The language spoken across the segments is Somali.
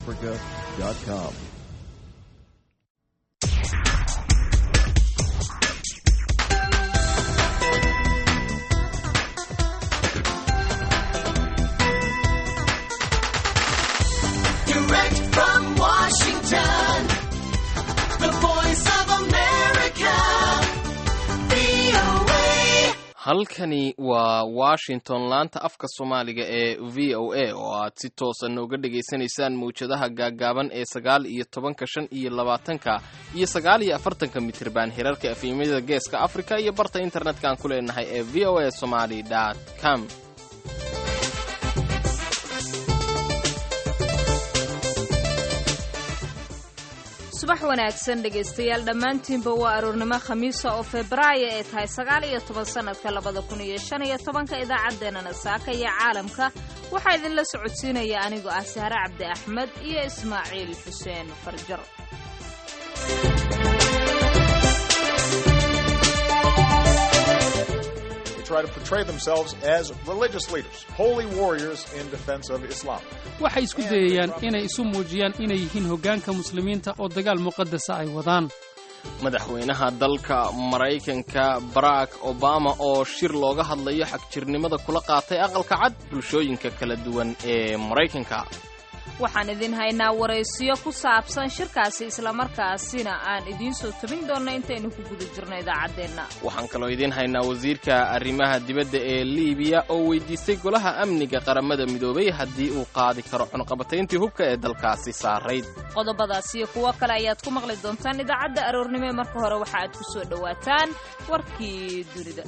Africa.com. Direct from Washington, the voice of America, VOA. halkani waa washington laanta afka soomaaliga ee v o a oo aad si toosa nooga dhegaysanaysaan mawjadaha gaaggaaban ee sagaal iyo tobanka shan iyo labaatanka iyo sagaal iyo afartanka mitriban hirarka efemyada geeska afrika iyo barta internetka aan ku leenahay ee v o a somaly com subax wanaagsan dhegaystayaal dhammaantiinba waa aroornimo khamiisa oo febraayo ee tahay sagaal iyo toban sannadka labada kun iyo shan iyo tobanka idaacaddeenana saaka iyo caalamka waxaa idinla socodsiinaya anigoo ah sahre cabdi axmed iyo ismaaciil xuseen farjar They try to portray themselves as religious leaders, holy warriors in defense of Islam. waxay isku dayayaan inay isu muujiyaan inay yihiin hoggaanka muslimiinta oo dagaal muqadasa ay wadaan madaxweynaha dalka maraykanka barack obama oo shir looga hadlayo xagjirnimada kula qaatay aqalka cad bulshooyinka kala duwan ee maraykanka waxaan idin haynaa waraysiyo ku saabsan shirkaasi islamarkaasina aan idiin soo tabin doonno intaynu ku guda jirno idaacaddeenna waxaan kaloo idiin haynaa wasiirka arrimaha dibadda ee liibiya oo weydiistay golaha amniga qaramada midoobay haddii uu qaadi karo cunqabatayntii hubka ee dalkaasi saarayd qodobadaas iyo kuwo kale ayaad ku maqli doontaan idaacadda aroornimo ee marka hore waxa aad ku soo dhowaataan warkii dunida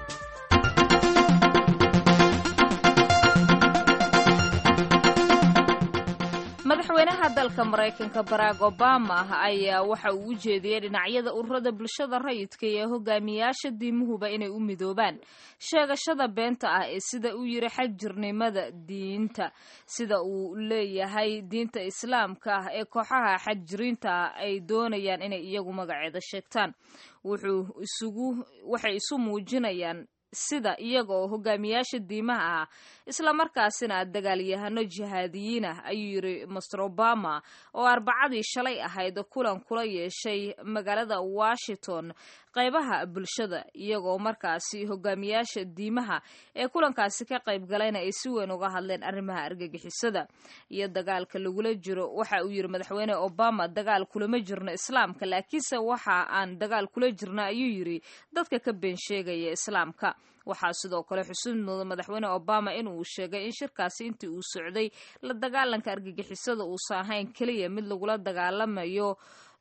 madaxweynaha dalka maraykanka barack obama ayaa waxa uu u jeediyey dhinacyada ururada bulshada rayidka iyo hogaamiyaasha diimuhuba inay u midoobaan sheegashada beenta ah ee sida uu yiri xagjirnimada diinta sida uu leeyahay diinta islaamka ah ee kooxaha xagjiriinta ah ay doonayaan inay iyagu magaceeda sheegtaan wuxuu isugu waxay isu muujinayaan sida iyaga oo hogaamiyaasha diimaha ah islamarkaasina dagaalyahano jihaadiyiin ah ayuu yiri master obama oo arbacadii shalay ahayd kulan kula yeeshay magaalada washington qaybaha bulshada iyagoo markaasi hogaamiyaasha diimaha ee kulankaasi ka qayb galayna ay si weyn uga hadleen arrimaha argagixisada iyo dagaalka lagula jiro waxa uu yiri madaxweyne obama dagaal kulama jirno islaamka laakiinse waxa aan dagaal kula jirna ayuu yiri dadka ka been sheegaya islaamka waxaa sidoo kale xusuud muda madaxweyne obama in uu sheegay in shirkaasi intii uu socday la dagaalanka argagixisada uusan ahayn keliya mid lagula dagaalamayo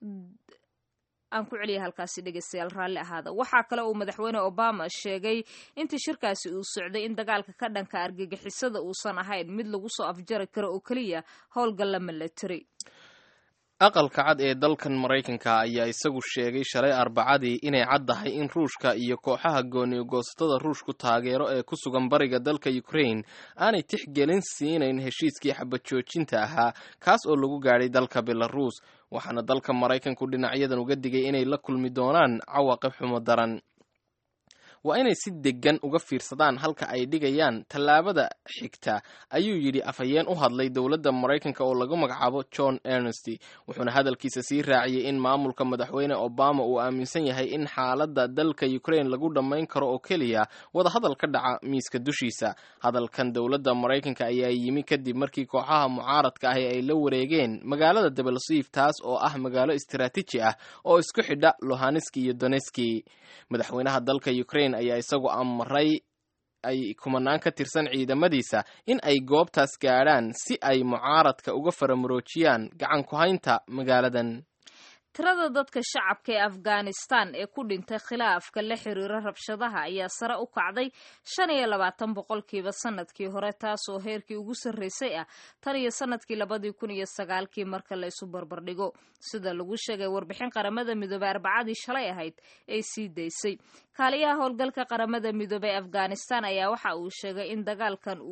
aan ku celiya halkaasi dhegeystayaal raalli ahaada waxaa kale uu madaxweyne obama sheegay intii shirkaasi uu socday in dagaalka ka dhanka argagixisada uusan ahayn mid lagu soo afjari karo oo keliya howlgalla milatary aqalka cad ee dalkan maraykanka ayaa isagu sheegay shalay arbacadii inay caddahay in ruushka iyo kooxaha gooniyo-goosatada ruushku taageero ee ku sugan bariga dalka ukraine aanay tixgelin siinayn heshiiskii xabajoojinta ahaa kaas oo lagu gaadhay dalka belaruus waxaana dalka maraykanku dhinacyadan uga digay inay la kulmi doonaan cawaaqib xumo daran waa inay si deggan uga fiirsadaan halka ay dhigayaan tallaabada xigta ayuu yidhi afhayeen u hadlay dowladda maraykanka oo lagu magacaabo john ernesty wuxuuna hadalkiisa sii raaciyey in maamulka madaxweyne obama uu aaminsan yahay in xaaladda dalka ukraine lagu dhammayn karo oo keliya wadahadal ka dhaca miiska dushiisa hadalkan dowladda maraykanka ayaa yimi kadib markii kooxaha mucaaradka ahi ay la wareegeen magaalada debalsiif taas oo ah magaalo istaraatiiji ah oo isku xidha lohaneski iyo doneski madaxweynaha dalka ukraine ayaa isagu amray ay kumanaan ka tirsan ciidamadiisa in ay goobtaas gaadhaan si ay mucaaradka uga faramuroojiyaan gacan ku haynta magaaladan tirada dadka shacabka ee afghanistan ee ku dhintay khilaafka la xiriira rabshadaha ayaa sare u kacday shan iyo labaatan boqolkiiba sanadkii hore taasoo heerkii ugu sarreysay ah tan iyo sanadkii labadii kun iyo sagaalkii marka la isu barbardhigo sida lagu sheegay warbixin qaramada midoobey arbacadii shalay ahayd ay sii daysay kaaliyaha howlgalka qaramada midoobey afghanistan ayaa waxa uu sheegay in dagaalkan uu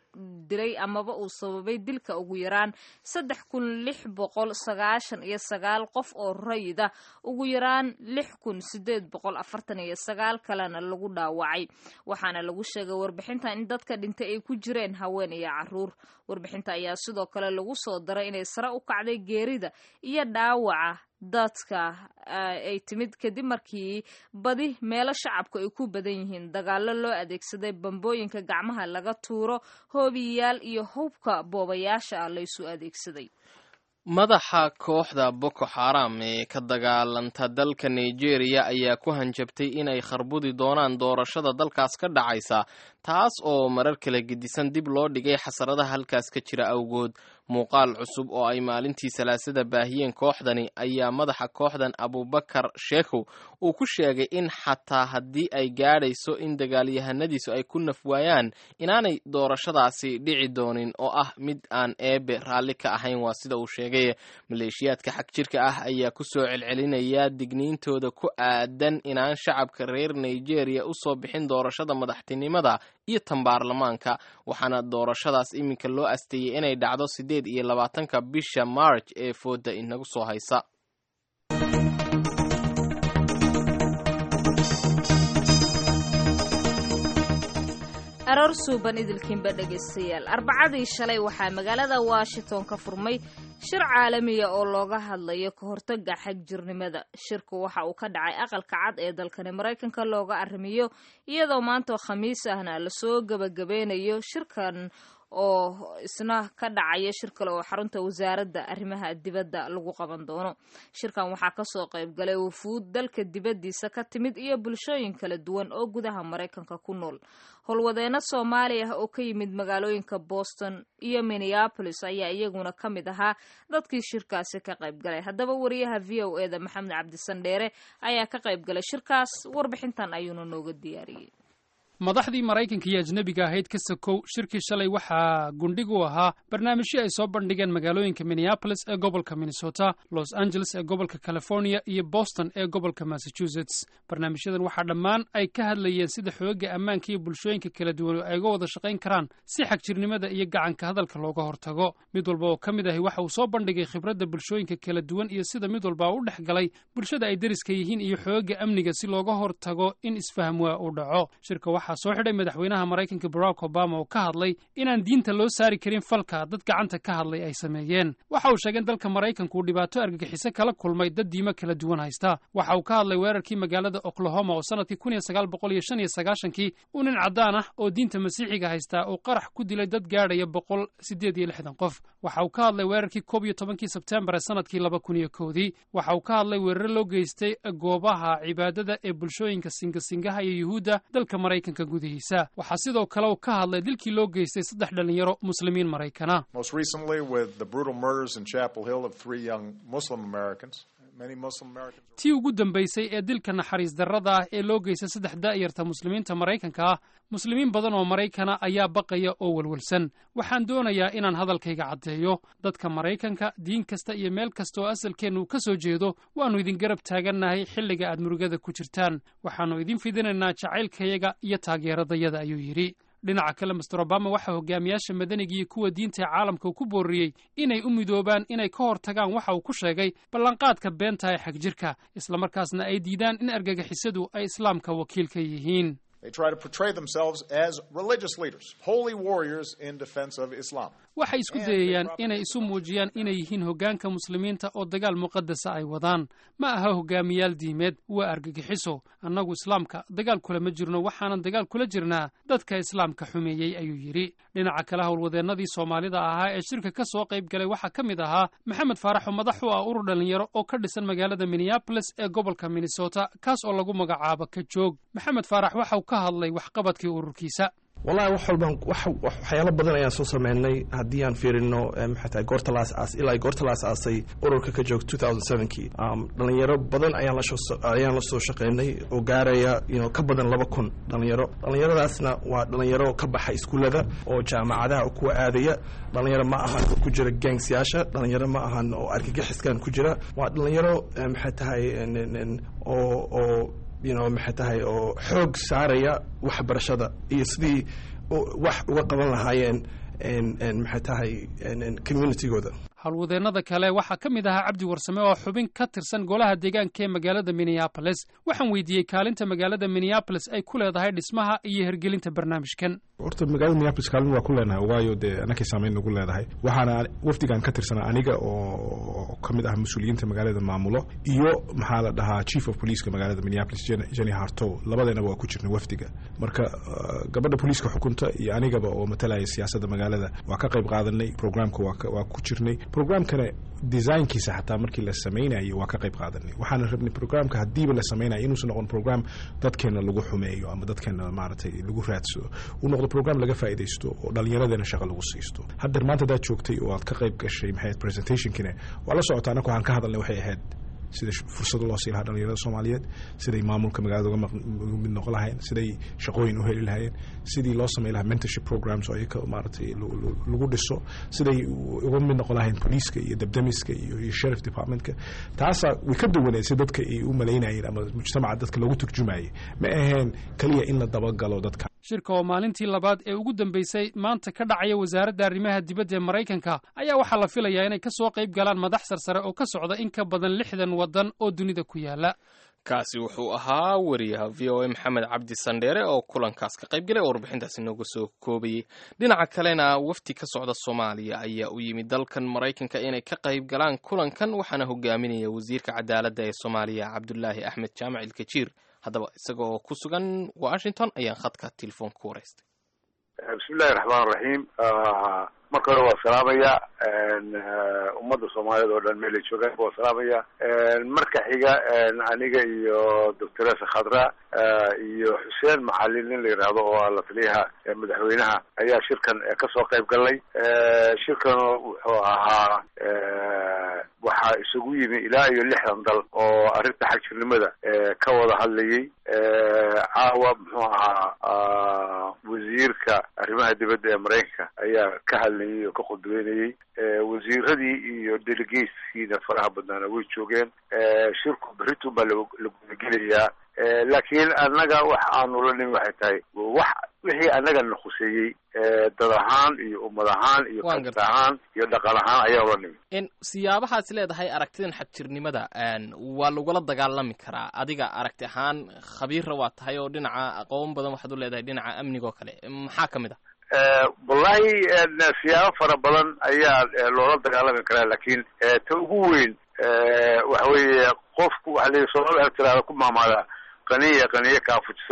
dilay amaba uu sababay dilka ugu yaraan saddex kun lix boqol sagaashan iyo sagaal qof oo rayida ugu yaraan lix kun sideed boqol afartan iyo sagaal kalena lagu dhaawacay waxaana lagu sheegay warbixinta in dadka dhintay ay ku jireen haween iyo caruur warbixinta ayaa sidoo kale lagu soo daray inay sare u kacday geerida iyo dhaawaca dadka ay timid kadib markii badi meelo shacabku ay ku badan yihiin dagaallo loo adeegsaday bambooyinka gacmaha laga tuuro hoobiyayaal iyo hubka boobayaasha ah laysu adeegsaday madaxa kooxda boko xaram ee ka dagaalanta dalka nigeria ayaa ku hanjabtay inay kharbudi doonaan doorashada dalkaas ka dhacaysa taas oo marar kala gedisan dib loo dhigay xasaradaha halkaas ka jira awgood muuqaal cusub oo ay maalintii salaasada baahiyeen kooxdani ayaa madaxa kooxdan abubakar sheekhow uu ku sheegay in xataa haddii ay gaadhayso in dagaalyahanadiisu ay ku nafwaayaan inaanay doorashadaasi dhici doonin oo ah mid aan eebe raalli ka ahayn waa sida uu sheegay maleeshiyaadka xag jirka ah ayaa ku soo celcelinaya digniintooda ku aadan inaan shacabka reer nigeria u soo bixin doorashada madaxtinimada iyo tan baarlamaanka waxaana doorashadaas iminka loo asteeyey inay dhacdo siddeed iyo labaatanka bisha march ee fooda inagu soo haysa aroor suuban idilkiinba dhegaystayaal arbacadii shalay waxaa magaalada washington ka furmay shir caalamiya oo looga hadlayo ka hortaga xagjirnimada shirku waxa uu ka dhacay aqalka cad ee dalkani maraykanka looga arrimiyo iyadoo maanta khamiis ahna lasoo gebagabeynayo shirkan oo isna ka dhacaya shir kale oo xarunta wasaaradda arrimaha dibadda lagu qaban doono shirkan waxaa kasoo qayb galay wufuud dalka dibaddiisa ka timid iyo bulshooyin kala duwan oo gudaha maraykanka ku nool howlwadeeno soomaali ah oo ka yimid magaalooyinka boston iyo minneapolis ayaa iyaguna ka mid ahaa dadkii shirkaasi ka qayb galay haddaba wariyaha v o eda maxamed cabdisandheere ayaa ka qayb galay shirkaas warbixintan ayuuna nooga diyaariyey madaxdii maraykanka iyo ajnebiga ahayd ka sakow shirkii shalay waxaa gundhig u ahaa barnaamijyo ay soo bandhigeen magaalooyinka minneapolis ee gobolka minnesota los angeles ee gobolka california iyo boston ee gobolka massachusetts barnaamijyadan waxaa dhammaan ay ka hadlayeen sida xooga ammaanka iyo bulshooyinka kala duwan ay uga wada shaqayn karaan si xagjirnimada iyo gacanka hadalka looga hortago mid walba oo ka mid ahi waxa uu soo bandhigay khibradda bulshooyinka kala duwan iyo sida mid walba u dhex galay bulshada ay deriska yihiin iyo xooga amniga si looga hortago in isfahm waa uu dhaco shirka soo xidhay madaxweynaha maraykanka barack obama oo ka hadlay inaan diinta loo saari karin falka dad gacanta ka hadlay ay sameeyeen waxa uu sheegay in dalka maraykanku uu dhibaato argagixiso kala kulmay dad diimo kala duwan haysta waxa uu ka hadlay weerarkii magaalada oklahoma oo sanadkii kun iyo sagaal boqol iyo shan iyo sagaashankii uu nin caddaan ah oo diinta masiixiga haystaa uu qarax ku dilay dad gaadhaya boqol siddeed iyo lixdan qof waxa uu ka hadlay weerarkii koob iyo tobankii sebtembar ee sanadkii laba kun iyo koodii waxa uu ka hadlay weeraro loo geystay goobaha cibaadada ee bulshooyinka singasingaha iyo yuhuudda dalka maraykanka gudihiisa waxaa sidoo kale uu ka hadlay dilkii loo geystay saddex dhalinyaro muslimiin maraykana Most recently, with the brutal murders in Chapel Hill of three young Muslim Americans. Many Muslim Americans. tii ugu dambaysay ee dilka naxariis darrada ah ee loo geystay saddex daa'yarta muslimiinta maraykanka ah muslimiin badan oo maraykana ayaa baqaya oo welwelsan waxaan doonayaa inaan hadalkayga caddeeyo dadka maraykanka diin kasta iyo meel kasta oo asalkeennu ka soo jeedo waannu idin garab taagannahay xilliga aad murugada ku jirtaan waxaannu idin fidinaynaa jacaylkayaga iyo taageeradayada ayuu yidhi dhinaca kale master obama waxaa hogaamiyaasha madaniga iyo kuwa diinta ee caalamka ku booriyey inay u midoobaan inay ka hortagaan waxa uu ku sheegay ballanqaadka beenta ee xagjirka islamarkaasna ay diidaan in argagixisadu ay islaamka wakiil ka yihiin They try to portray themselves as religious leaders, holy warriors in defense of Islam. waxay isku dayayaan inay isu muujiyaan inay yihiin hoggaanka muslimiinta oo dagaal muqadasa ay wadaan ma aha hogaamiyaal diimeed waa argagixiso annagu islaamka dagaal kula ma jirno waxaanan dagaal kula jirnaa dadka islaamka xumeeyey ayuu yidhi dhinaca kale howlwadeennadii soomaalida ahaa ee shirka ka soo qayb galay waxaa ka mid ahaa maxamed faarax oo madax u ah urur dhallinyaro oo ka dhisan magaalada minneabolis ee gobolka minnesota kaas oo lagu magacaabo ka joog maxamed faarax waxauu ka hadlay waxqabadkii ururkiisa wallahi wax walbaan wax waxyaalo badan ayaan soo sameynay haddii aan fiirino maxay tahay goorta la asaas ilaa goorta la asaasay ururka ka joog 2007kii dhalinyaro badan ayaan la soo ayaan la soo shaqeynay oo gaaraya you know, ka badan laba kun dhalinyaro dhalinyaradaasna waa dhalinyaro ka baxa iskuullada oo jaamacadaha kuwa aadaya dhalinyaro ma ahan oo ku jira gangsyaasha dhalinyaro ma ahan oo argagixiskan ku jira waa dhalinyaro maxay tahay oo oo you know maxay tahay oo xoog saaraya waxbarashada iyo sidii wax uga qaban lahaayeen maxay tahay communitygooda howlwadeennada kale waxaa ka mid ahaa cabdi warsame oo xubin ka tirsan golaha deegaanka ee magaalada minneabolis waxaan weydiiyey kaalinta magaalada minneabolis ay ku leedahay dhismaha iyo hergelinta barnaamijkan horta magaalada minneapolis kaalin waa ku leenahay waayo dee anakay saamayn nagu leedahay waxaana wafdigan ka tirsanaa aniga oo ka mid ah mas-uuliyiinta magaalada maamulo iyo maxaa la dhahaa chief of policeka magaalada minneapolis jenny hartow labadeenaba waa ku jirnay wafdiga marka gabadha booliiska xukunta iyo anigaba oo matalaya siyaasadda magaalada waa ka qayb qaadanay programka waa ku jirnay programkana designkiisa xataa markii la samaynayo waa ka qayb qaadanay waxaana rabnay programka haddiiba la samaynayo inuusan noqon program dadkeena lagu xumeeyo ama dadkeena maaragtay lagu raadsado uu noqdo program laga faa'iidaysto oo dhallinyaradeena shaqo lagu siisto haddeer maanta hadaad joogtay oo aad ka qayb gashay maxay ahayd presentationkina waa la socota annaga waxaan ka hadalnay waxay ahayd sida fursado loo sii lahaa dhalinyarada soomaaliyeed siday maamulka magaalada uga mid noqon lahayn siday shaqooyin u heli lahayeen sidii loo samey lahaa mentorship programs oo iyaka maaragtay lagu dhiso siday uga mid noqon lahayn poliiska iyo debdemiska iyo iyo sheriff departmentka taasaa way ka duwaneed si dadka ay u malaynayeen ama mujtamaca dadka loogu turjumayay ma aheen keliya in la dabagalo dadka shirka oo maalintii labaad ee ugu dambeysay maanta ka dhacaya wasaaradda arrimaha dibadda ee maraykanka ayaa waxaa la filayaa inay ka soo qayb galaan madax sarsare oo ka socda in ka badan lixdan waddan oo dunida ku yaala kaasi wuxuu ahaa wariyaha v o a maxamed cabdi sandheere oo kulankaas ka qayb galay oo warbixintaasi nooga soo koobayey dhinaca kalena wafdi ka socda soomaaliya ayaa u yimid dalkan maraykanka inay ka qayb galaan kulankan waxaana hogaaminaya wasiirka cadaaladda ee soomaaliya cabdulaahi axmed jaamac ilkajiir haddaba isaga oo ku sugan washington ayaan khadka telefoon ku waraystay bismillahi raxmaan raxiim marka hore waa salaamaya ummadda soomaaliyeed oo dhan meelay joogaan waa salaamaya marka xiga aniga iyo doctoresa khadra iyo xuseen macalin nin la yidhaahdo oo ah la taliyaha madaxweynaha ayaa shirkan kasoo qayb galnay shirkan wuxuu ahaa waxaa isugu yimi ilaa iyo lixdan dal oo arrinta xagjirnimada ka wada hadlayay caawa muxuu ahaa wasiirka arrimaha dibadda ee maraykanka ayaa ka hadlayay oo ka khudbeynayay wasiiradii iyo delegateskiina faraha badnaana way joogeen shirku berritun baa la gudagelayaa laakiin annaga wax aanu la nimi waxay tahay wax wixii annaga na khuseeyey dad ahaan iyo ummad ahaan iyo kasta ahaan iyo dhaqan ahaan ayaa ula nimi siyaabahaas leedahay aragtidan xagjirnimada waa lagula dagaalami karaa adiga aragti ahaan khabiirra waa tahay oo dhinaca aqoon badan waxaad u leedahay dhinaca amniga oo kale maxaa ka mid ah wallahi siyaabo fara badan ayaa loola dagaalami karaa laakiin ta ugu weyn waxa weeye qofku waxa la soomaalida tiraada ku maamaada qaniya qaniye kaafujisa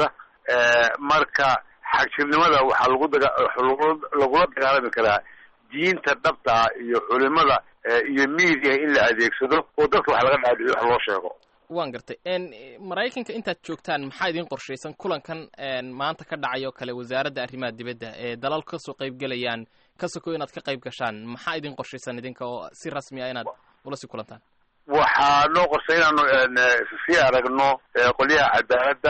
marka xagjirnimada waxaa lagu daga lagula dagaalami karaa diinta dhabta ah iyo culimada iyo media in la adeegsado oo dadka wax laga dhaadhiyo wax loo sheego waan gartay maraykanka intaad joogtaan maxaa idin qorshaysan kulankan maanta ka dhacay oo kale wasaaradda arrimaha dibadda ee dalal kasoo qayb gelayaan ka soko inaad ka qayb gashaan maxaa idin qorshaysan idinka oo si rasmi ah inaad ula sii kulantaan waxaa noo qorsay inaanu sii aragno qolyaha cadaaladda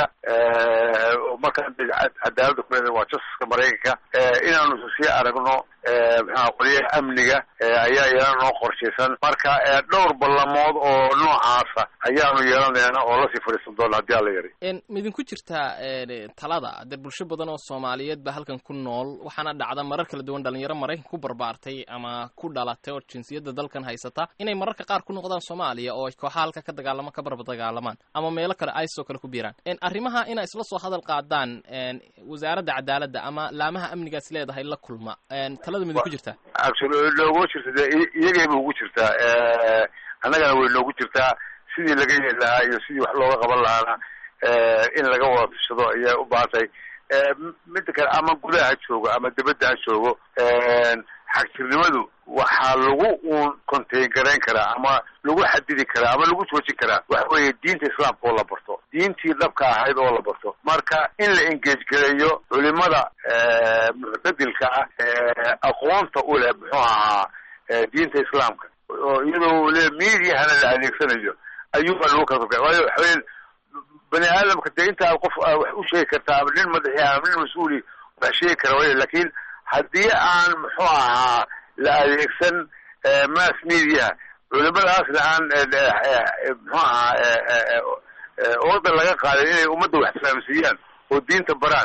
markaan cadaaladda ku waa justiska maraykanka inaanu sii aragno maxaa qolyaha amniga ayaa iyana noo qorshaysan marka dhowr ballamood oo noocaasa ayaanu yeelanayna oo lasii fadhiisan doona haddii alla yari midinku jirtaa talada dee bulsho badan oo soomaaliyeed baa halkan ku nool waxaana dhacda marar kala duwan dhalinyaro maraykanka ku barbaartay ama ku dhalatay oo jinsiyadda dalkan haysata inay mararka qaar ku noqdaan soomaaliya oo ay kooxaha halka ka dagaalamo ka barba dagaalamaan ama meelo kale ice oo kale ku biiraan arrimaha inay isla soo hadal qaadaan wasaaradda cadaaladda ama laamaha amnigaas leedahay la kulma talada midinku jirtaa noogu jirta de iyagayba ugu jirtaa annagana way noogu jirtaa sidii laga yeeli lahaa iyo sidii wax looga qaban lahaana in laga wada tashado ayay u baahan tahay midda kale ama gudaha ha joogo ama dibadda ha joogo xagjirnimadu waxaa lagu uun contain garayn karaa ama lagu xadidi karaa ama lagu joojin karaa waxa weeye diinta islaamka oo la barto diintii dhabka ahayd oo la barto marka in la engage gareeyo culimada muctadilka ah aqoonta u leh muxuu ahaa diinta islaamka oo iyadoo le mediahana la adeegsanayo ayuubaa lagu kala waayo waxaweye bani aadamka dee inta aad qof wax u sheegi kartaa ama nin madaxi ama nin mas-uuli wax sheegi kara way lakin haddii aan muxuu ahaa la adeegsan mass media culimadaasna aan muxuu ahaa order laga qaaday inay ummadda wax fahamsiiyaan oo diinta baraan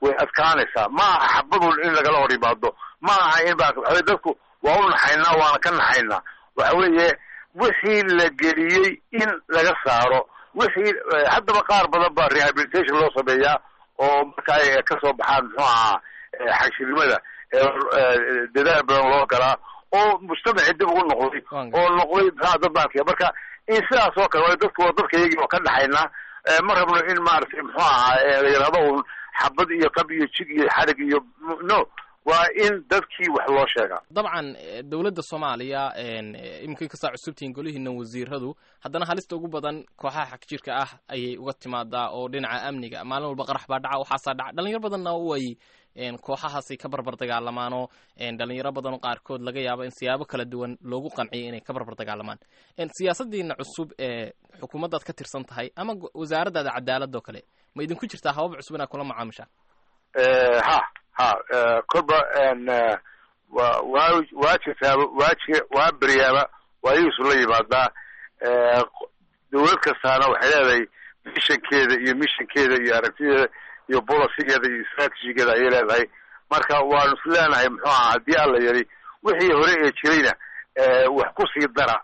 way adkaanaysaa ma aha xabadun in lagala hor yimaado ma aha in ba waxa weye dadku waa u naxaynaa waana ka naxaynaa waxa weeye wixii la geliyey in laga saaro wixii haddaba qaar badan baa rehabilitation loo sameeyaa oo marka ay kasoo baxaan muxuu ahaa xagshirimada dadaal badan loo galaa oo mujtamacii dib ugu noqday oo noqday muxua dad baankiya marka in sidaas oo kale waa dadku waa dadka iyagii oo ka dhaxaynaa ma rabno in maaragtay muxuu ahaa la yidhahdo un xabad iyo qab iyo jig iyo xarig iyo no waa in dadkii wax loo sheegaa dabcan dowladda soomaaliya iminka kastaa cusubtihiin golihiina wasiiradu haddana halista ugu badan kooxaha xagjirka ah ayay uga timaadaa oo dhinaca amniga maalin walba qarax baa dhaca waxaasaa dhaca dhalinyaro badanna way kooxahaasay ka barbar dagaalamaanoo dhalinyaro badanoo qaarkood laga yaabo in siyaabo kala duwan loogu qanciyo inay ka barbar dagaalamaan siyaasadiina cusub ee xukuumaddaad ka tirsan tahay ama wasaaraddaada cadaaladoo kale ma idinku jirtaa habab cusub inaad kula macaamishaan ha ha kolba wa waa waa jirtaaba waa ji waa beryaaba waa iisu la yimaadaa dawlad kastaana waxay leedahay mishankeeda iyo mishankeeda iyo aragtideeda iyo bolicigeeda iyo strategigeeda ayay leedahay marka waanu is leenahay muxuu ahaa haddii alla yari wixii hore ee jirayna wax kusii dara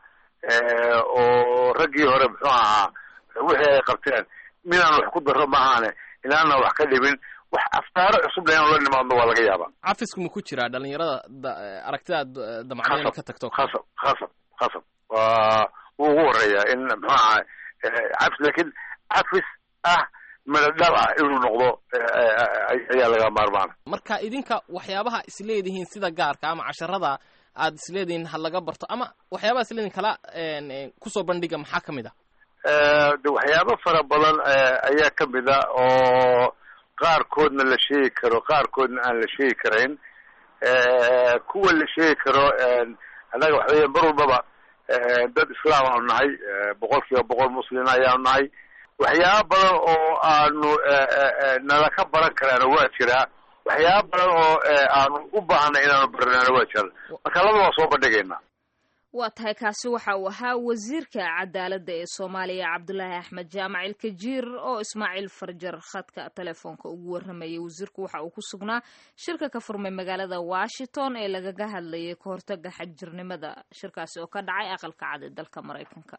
oo raggii hore muxuu ahaa wixii ay qabteen midaan wax ku daro maahaane inaana wax ka dhibin wax aftaaro cusub inaan la nimaadno waa laga yaabaa cafisku ma ku jiraa dhalinyarada aragtidaad damacdo inay ka tagto khasab khasab khasab waa wuu ugu horeeyaa in muxuu ahaa cafis laakiin cafis ah madadhal ah inuu noqdo ayaa laga maarmaana marka idinka waxyaabaha isleedihiin sida gaarka ama casharada aad isleedihiin ha laga barto ama waxyaabaha isleedihin kala kusoo bandhiga maxaa ka mid a de waxyaabo fara badan ayaa ka mid a oo qaarkoodna la sheegi karo qaarkoodna aan la sheegi karayn kuwa la sheegi karo annaga waxa weya mar walbaba dad islaam aanu nahay boqol kiiba boqol muslima ayaanu nahay waxyaaba badan oo aanu nala ka baran karaana waa jiraa waxyaaba badan oo aanu u baahnay inaanu baranaana waa jiraan marka laba waa soo bandhigaynaa waa tahay kaasi waxa uu ahaa wasiirka cadaaladda ee soomaaliya cabdulaahi axmed jaamac ilkajiir oo ismaaciil farjar khadka telefoonka ugu warramayay wasiirku waxa uu ku sugnaa shirka ka furmay magaalada washington ee lagaga hadlayay ka hortaga xagjirnimada shirkaasi oo ka dhacay aqalka cad ee dalka maraykanka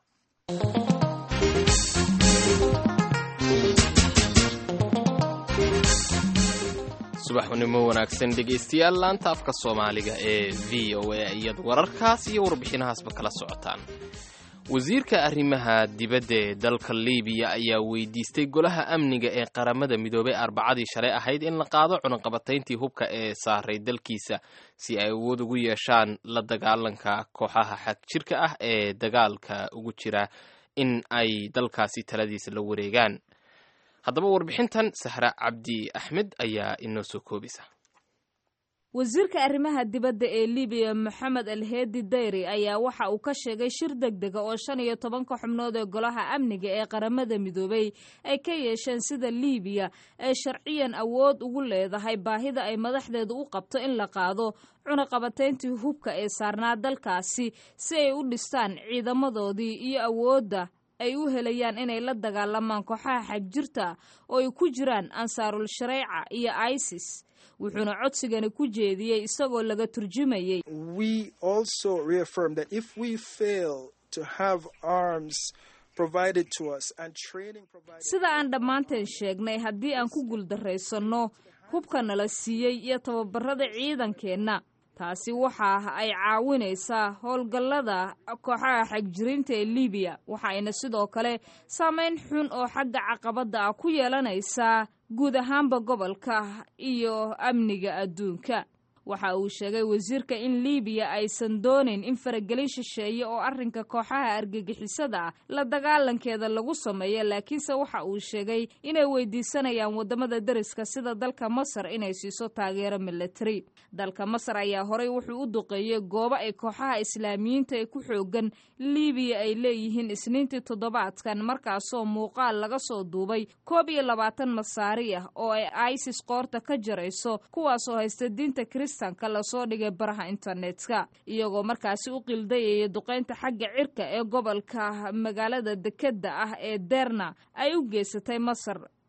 subaxnimo wanaagsan dhegaystayaal laanta afka soomaaliga ee v o a iyad wararkaas iyo warbixinahaasba kala socotaan wasiirka arrimaha dibadda ee dalka libiya ayaa weydiistay golaha amniga ee qaramada midoobay arbacadii shalay ahayd in la qaado cunaqabatayntii hubka ee saaray dalkiisa si ay awood ugu yeeshaan la dagaalanka kooxaha xagjirka ah ee dagaalka ugu jira in ay dalkaasi taladiisa la wareegaan haddaba warbixintan sahra cabdi axmed ayaa inoo soo koobisa wasiirka arrimaha dibadda ee libiya moxamed alheedi dayri ayaa waxa uu ka sheegay shir deg dega oo shan iyo tobanka xubnood ee golaha amniga ee qaramada midoobay ay ka yeesheen sida libiya ay sharciyan awood ugu leedahay baahida ay madaxdeedu u qabto in la qaado cunaqabatayntii hubka ee saarnaa dalkaasi si ay u dhistaan ciidamadoodii iyo awoodda ay u helayaan inay la dagaalamaan kooxaha xagjirta oo ay ku jiraan ansaarul shareeca iyo isis wuxuuna codsigani ku jeediyey isagoo laga turjumayey sida aan dhammaanteen sheegnay haddii aan ku guuldaraysanno hubka nala siiyey iyo tababarada ciidankeenna taasi waxa ay caawinaysaa howlgallada kooxaha xagjiriinta ee libiya waxaayna sidoo kale saameyn xun oo xagga caqabadda ah ku yeelanaysaa guud ahaanba gobolka iyo amniga adduunka waxa uu sheegay wasiirka in libiya aysan doonayn in faragelin shisheeye oo arrinka kooxaha argagixisada ah la dagaalankeeda lagu sameeyo laakiinse waxa uu sheegay inay weydiisanayaan wadamada deriska sida dalka masar inay siiso taageero militari dalka masar ayaa horey wuxuu u duqeeyey goobo ay kooxaha islaamiyiinta ee ku xoogan libiya ay leeyihiin isniintii toddobaadkan markaasoo muuqaal laga soo duubay koob iyo labaatan masaari ah oo ay isis qoorta ka jarayso kuwaasoo haysta diinta kristanka lasoo dhigay baraha internetka iyagoo markaasi u qildayaya duqaynta xagga cirka ee gobolka magaalada dekeda ah ee derna ay u geysatay masar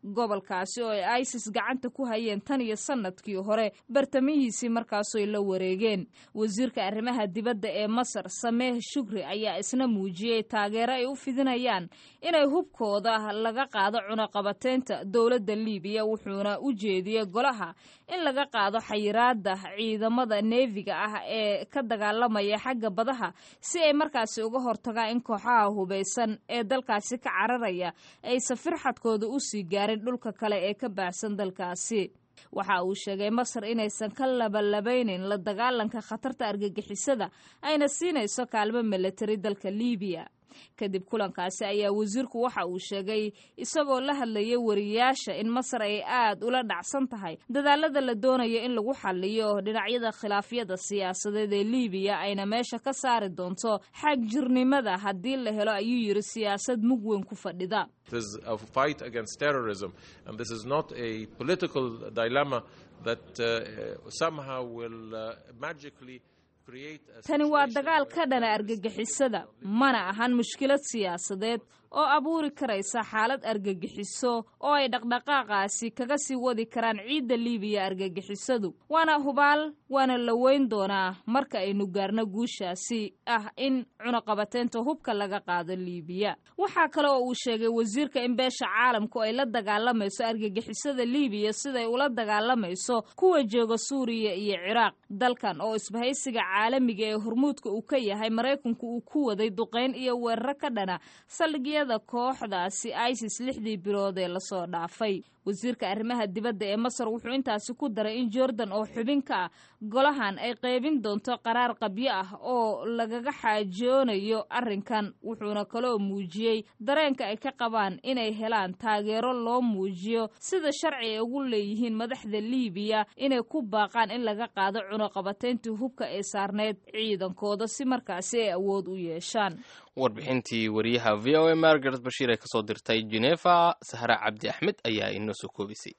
gobolkaasi oo ay isis gacanta ku hayeen tan iyo sanadkii hore bartamihiisii markaasoy la wareegeen wasiirka arrimaha dibadda ee masar sameeh shukri ayaa isna muujiyey taageero ay u fidinayaan inay hubkooda laga qaado cunaqabateynta dowladda liibiya wuxuuna u jeediyey golaha in laga qaado xayiraada ciidamada neefiga ah ee ka dagaalamaya xagga badaha si ay markaasi uga hortagaan in kooxaha hubaysan ee dalkaasi ka cararaya aysan firxadkooda u sii gaarin dhulka kale ee ka baahsan dalkaasi waxa uu sheegay masar inaysan ka labalabeynin la dagaalanka khatarta argagixisada ayna siinayso kaalmo milatari dalka liibiya kadib kulankaasi ayaa wasiirku waxa uu sheegay isagoo la hadlayay wariyaasha in masar ay aad ula dhacsan tahay dadaalada la doonayo in lagu xaliyo dhinacyada khilaafyada siyaasadeed ee liibiya ayna meesha ka saari doonto xagjirnimada haddii la helo ayuu yidhi siyaasad mug weyn ku fadhida This is a fight against terrorism, and this is not a political dilemma that uh, somehow will uh, magically create a tani waa situation dagaal where ka dhana argagixisadda mana ahan mushkilad siyaasadeed oo abuuri karaysa xaalad argagixiso oo ay dhaqdhaqaaqaasi kaga sii wadi karaan ciidda liibiya argagixisadu waana hubaal waana la weyn doonaa marka aynu gaarno guushaasi ah in cunaqabateynta hubka laga qaado liibiya waxaa kale oo uu sheegay wasiirka in beesha caalamku ay la dagaalamayso argagixisada liibiya siday ula dagaalamayso kuwa jooga suuriya iyo ciraaq dalkan oo isbahaysiga caalamiga ee hormuudka uu ka yahay maraykanku uu ku waday duqayn iyo weeraro ka dhana saldhigyada kooxdaasi isis lixdii bilood ee lasoo dhaafay wasiirka arrimaha dibadda ee masar wuxuu intaasi ku daray in jordan oo xubin ka ah golahan ay qaybin doonto qaraar qabyo ah oo lagaga xaajoonayo arrinkan wuxuuna kaloo muujiyey dareenka ay ka qabaan inay helaan taageero loo muujiyo sida sharci ay ugu leeyihiin madaxda liibiya inay ku baaqaan in laga qaado cunaqabateyntii hubka ee saarneyd ciidankooda si markaasi ay awood u yeeshaan warbixintii wariyaha v o a margaret bashiir ee kasoo dirtay genefa sahra cabdi axmed ayaa inoo soo koobisay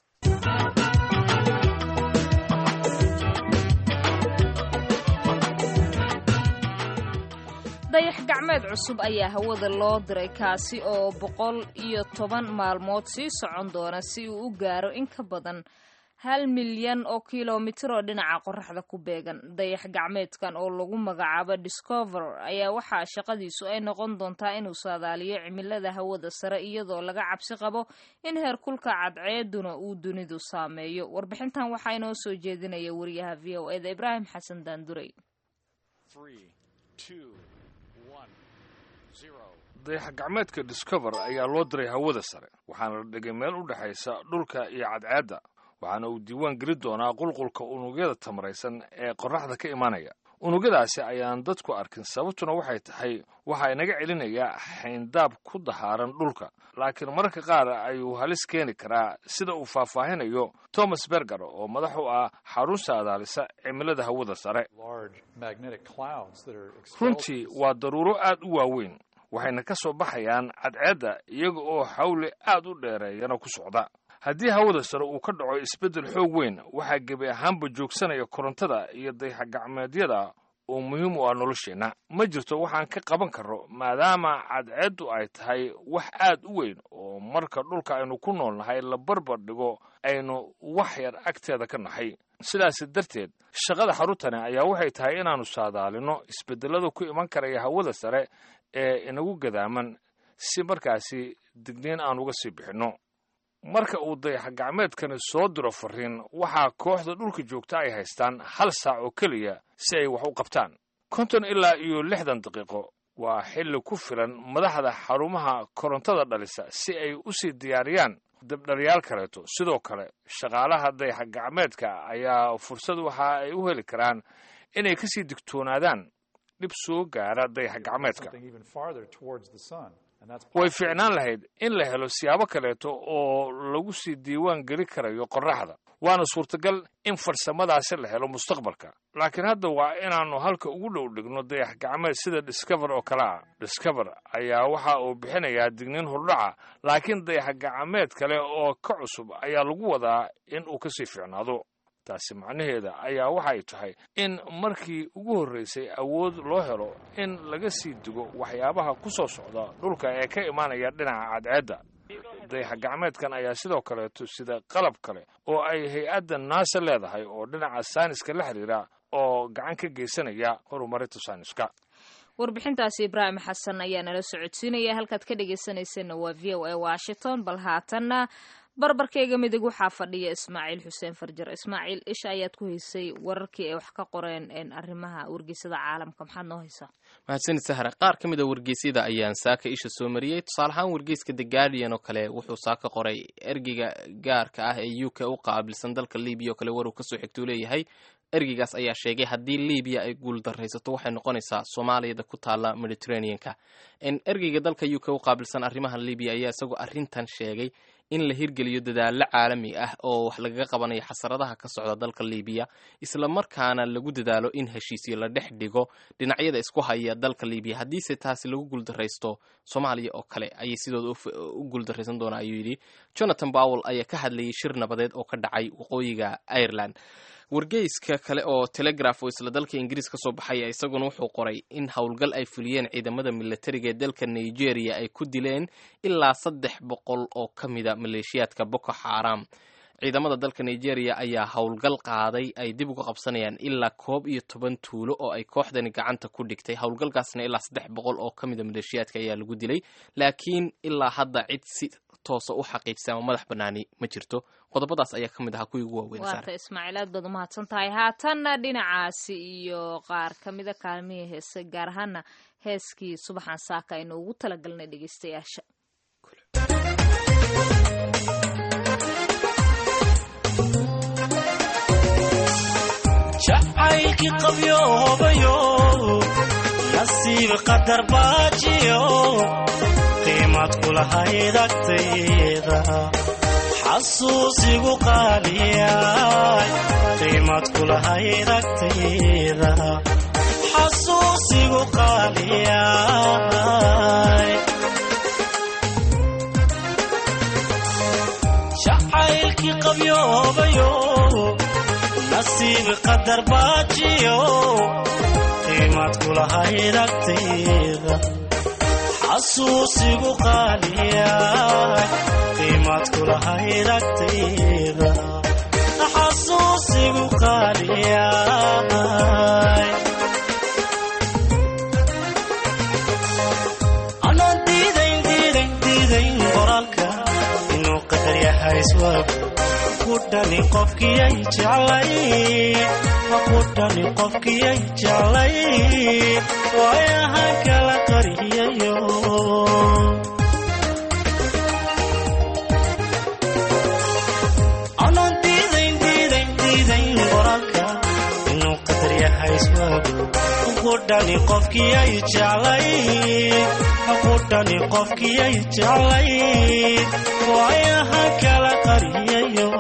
dayax gacmeed cusub ayaa hawada loo diray kaasi oo boqol iyo toban maalmood sii socon doona si uu u gaaro in ka badan hal milyan oo kilomitir oo dhinaca qoraxda ku beegan dayax gacmeedkan oo lagu magacaabo discover ayaa waxaa shaqadiisu ay noqon doontaa inuu saadaaliyo cimilada hawada sare iyadoo laga cabsi qabo in heerkulka cadceeduna uu dunidu saameeyo warbixintan waxaa inoo soo jeedinaya wariyaha v o eda ibraahim xasan daanduray dayax gacmeedka discover ayaa loo diray hawada sare waxaana la dhigay meel u dhexaysa dhulka iyo cadceedda waxaana uu diiwaan geli doonaa qulqulka unugyada tamaraysan ee qorraxda ka imanaya unugyadaasi ayaan dadku arkin sababtuna waxay tahay waxaa inaga celinayaa xayndaab ku dahaaran dhulka laakiin mararka qaar ayuu halis keeni karaa sida uu faahfaahinayo thomas berger oo madax u ah xarun saadaalisa cimilada hawada sare runtii waa daruuro aad u waaweyn waxayna ka soo baxayaan cadceedda iyaga oo xawli aad u dheereeyana ku socda haddii hawada sare uu ka dhaco isbeddel xoog weyn waxaa gebi ahaanba joogsanaya korontada iyo dayaxgacmeedyada oo muhiim u ah nolosheenna ma jirto waxaan ka qaban karro maadaama cadceeddu ay tahay wax aad u weyn oo marka dhulka aynu ku nool nahay la barbar dhigo aynu wax yar agteeda ka nahay sidaasi darteed shaqada xaruntani ayaa waxay tahay inaannu saadaalino isbeddelada ku iman karaya hawada sare ee inagu gadaaman si markaasi digniin aan uga sii bixinno marka uu dayax gacmeedkani soo diro fariin waxaa kooxda dhulka joogta ay haystaan hal saac oo keliya si ay wax u qabtaan konton ilaa iyo lixdan daqiiqo waa xilli ku filan madaxda xarumaha korontada dhalisa si ay u sii diyaariyaan dabdhaliyaal kaleeto sidoo kale shaqaalaha dayax gacmeedka ayaa fursad waxa ay u heli karaan inay kasii digtoonaadaan dhib soo gaara dayax gacmeedka way fiicnaan lahayd in la helo siyaabo kaleeto oo lagu sii diiwaan geli karayo qorraxda waana suurtagal in farsamadaasi la helo mustaqbalka laakiin hadda waa inaannu halka ugu dhow dhigno dayax gacmeed sida discover oo kale ah discover ayaa waxa uu bixinayaa digniin hordhaca laakiin dayax gacmeed kale oo ka cusub ayaa lagu wadaa in uu kasii fiicnaado taasi macnaheeda ayaa waxay tahay in markii ugu horraysay awood loo helo in laga sii digo waxyaabaha ku soo socda dhulka ee ka imaanaya dhinaca cadceedda dayax gacmeedkan ayaa sidoo kaleeto sida qalab kale oo ay hay-adda naasa leedahay oo dhinaca sayniska la xiriira oo gacan ka geysanaya horumarinta sayniska warbixintaasi ibraahim xasan ayaa nala socodsiinaya halkaad ka dhegeysaneysana waa v o a washington bal haatanna barbarkayga midig waxaa fadhiya ismaaciil xuseen farjar ismaaciil isha ayaad ku haysay wararkii ay wax ka qoreen arrimaha wargeysada caalamka maxaad noo haysaa mahadsanid sahra qaar ka mid a wargeysyada ayaan saaka isha soo mariyey tusaale ahaan wargeyska the guardian oo kale wuxuu saaka qoray ergeyga gaarka ah ee u k u qaabilsan dalka libiya oo kale waruu kasoo xigtuu leeyahay ergeygaas ayaa sheegay haddii libiya ay guuldaraysato waxay noqonaysaa soomaaliyada ku taala mediterraneanka ergeyga dalka u k u qaabilsan arrimaha libiya ayaa isagoo arrintan sheegay in la hirgeliyo dadaallo caalami ah oo wax lagaga qabanayo xasaradaha ka socda dalka libiya isla markaana lagu dadaalo in heshiisyo la dhex dhigo dhinacyada isku haya dalka libiya haddiise taasi lagu guuldaraysto soomaaliya oo kale ayay sidooda u guuldaraysan doonaa ayuu yidhi jonathan powell ayaa ka hadlayay shir nabadeed oo ka dhacay waqooyiga ireland wargeyska kale oo telegraph oo isla dalka ingiriis ka soo baxaya isaguna wuxuu qoray in howlgal ay fuliyeen ciidamada militariga ee dalka nigeria ay ku dileen ilaa saddex boqol oo ka mida maleeshiyaadka boko xaram ciidamada dalka nigeria ayaa howlgal qaaday ay dib uga qabsanayaan ilaa koob iyo toban tuulo oo ay kooxdani gacanta ku dhigtay howlgalkaasna ilaa saddex boqol oo ka mida maleeshiyaadka ayaa lagu dilay laakiin ilaa hadda cid si toosa u xaqiijisa ama madax banaani ma jirto qodobadaas ayaa ka mid ahaa kuwii ugu waaweyn waata ismaaciil aad baad umahadsan tahay haatanna dhinacaasi iyo qaar ka mida kaalmihii heese gaar ahaana heeskii subaxan saaka aynu ugu talagalnay dhegeystayaasha jacaylkii qabyoobayo nasiib qadar baajiyo qiimad kulahayd agtayda xasuusigu qaaliyay qiimad kulahayd agtayda xasuusigu qaaliyay jacaylkii qabyoobayo nasiib qadar baajiyo qiimad kulahayd agtayda xasuusigu qaaliyay qiimad kulahayd agtayda xasuusigu qaaliyay anaan diidayn diidayn diidayn qoraalka inuu qadar yahay iswaagu kudhani qofkiyay jeclay kudhani qofkiyay jeclay waayahan kala qariyayo anaan diidayn diidayn diidayn qoraalka inuu qadar yahay iswaagu kudhani qofkiyay jeclay kudhani qofkiyay jeclay waayahan kala qariyayo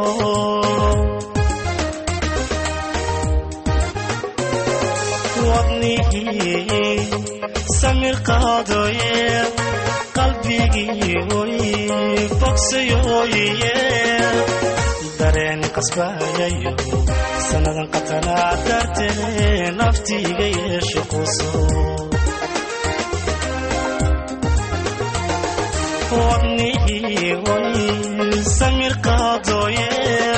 wadnihii samir qaadoye qalbigii oy bogsayoye dareen qasbayayo sannadan qatanaa dartee naftiiga yeesho quso wadnihii oy samir qaadoye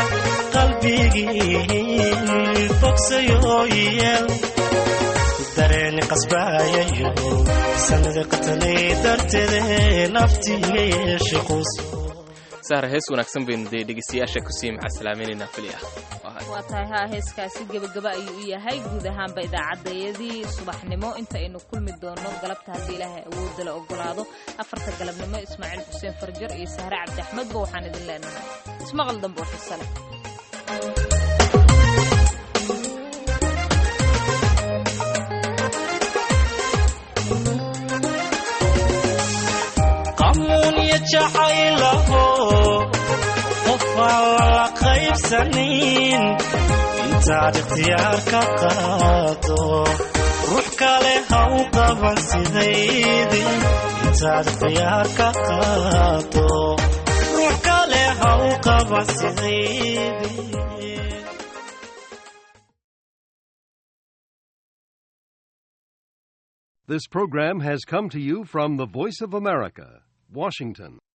qalbigii bogsayoye dareeni qasbaayayo sanada qatanay darteede naftiiga yeeshe quus sahra hees wanaagsan baynu dee dhegeystayaasha kusii macasalaameynayna fili ah waa tahay haa heeskaasi gebagaba ayuu u yahay guud ahaanba idaacaddayadii subaxnimo intaynu kulmi doono galabta haddii ilaahay awoodda la ogolaado afarta galabnimo ismaaciil xuseen farjar iyo sahre cabdi axmedba waxaan idin leenahay ismaqal dambe oo xiise leh qamuunya jacaylaho qofaan lala qaybsanin intaad ikhtiyaar ka qaado ruux kale ha u qaban sidaydi intaad ikhtiyaar ka qaado ruux kale ha u qaban sidaydi This program has come to you from the Voice of America, Washington.